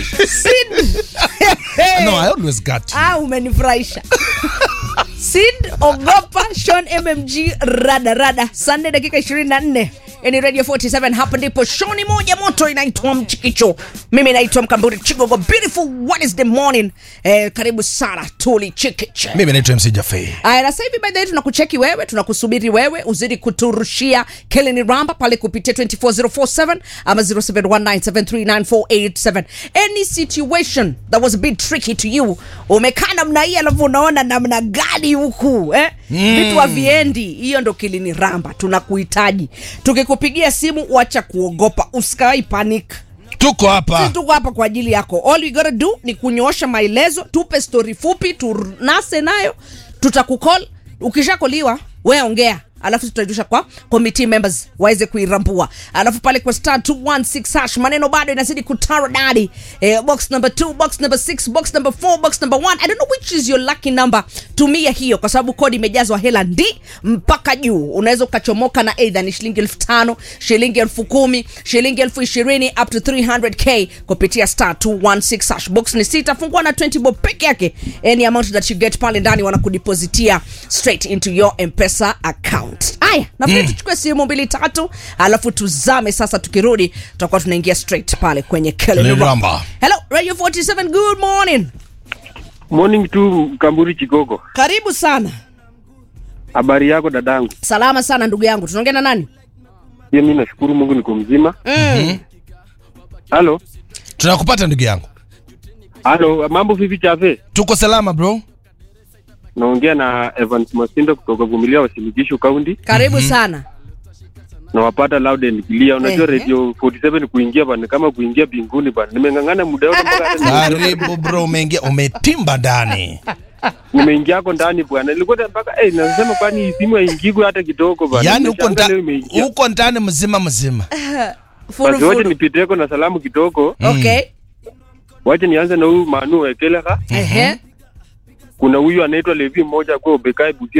Sid. No, I always got you. Ah, umenifurahisha. Sid ogopa Sean MMG rada rada. Sunday dakika 24. Ni Radio 47 hapa ndipo show ni moja moto inaitwa Mchikicho. Mimi naitwa Mkamburi Chigogo. Beautiful Wednesday morning. Eh, karibu sana Tuli Chikiche. Mimi naitwa MC Jafei. Aya, na sasa hivi by the way tunakucheki wewe, tunakusubiri wewe uzidi kuturushia Keleni Ramba pale kupitia 24047 ama 0719739487. Any situation that was a bit tricky to you, umekaa namna hii alafu unaona namna gani huku eh? Vitu haviendi, hiyo ndo Keleni Ramba, tunakuhitaji. Tukikupigia simu, wacha kuogopa, usikawai panic Tuko hapa. tuko hapa kwa ajili yako all you gotta do ni kunyoosha maelezo tupe stori fupi tunase nayo tutakukol ukishakoliwa we ongea alafu tutajulisha kwa committee members waweze kuirambua alafu pale kwa star 216 hash maneno bado inazidi kutara dadi eh, box number 2 box number 6 box number 4 box number 1 i don't know which is your lucky number tumia hiyo kwa sababu kodi imejazwa hela ndi mpaka juu unaweza ukachomoka na either ni shilingi elfu tano shilingi elfu kumi shilingi elfu ishirini up to 300k kupitia star 216 hash box ni sita fungua na 20 bob peke yake any amount that you get pale ndani wanakudipositia straight into your mpesa account haya nafikiri tuchukue simu mbili tatu alafu tuzame sasa tukirudi tutakuwa tunaingia straight pale kwenye Kelly Kelly Ramba. Ramba. hello radio 47 good morning Morning tu Kamburi Chigogo. karibu sana Habari yako dadangu? salama sana ndugu yangu tunaongea na nani Pia mimi nashukuru Mungu niko mzima. mm. Halo. Tunakupata ndugu yangu. Halo, mambo vipi chafe? Tuko salama bro. Naongea na Evans Masindo kutoka Vumilia Wasilikishu County. karibu sana Nawapata loud and clear. Unajua Ehe. radio 47 kuingia bana kama kuingia binguni bana. Nimeng'ang'ana muda wote mpaka hata Karibu bro, umeingia umetimba ndani. nimeingia hapo ndani bwana. Nilikuwa mpaka eh nasema kwani simu haingigwi hata kidogo bana. Yaani uko Nimeshangaa leo ndani imeingia. uko ndani mzima mzima. furu Basi wacha furu nipiteko na salamu kidogo. okay Wacha nianze na huyu Manu Ekeleha. ehe Kuna huyu anaitwa Levi mmoja kwa Obekai Busia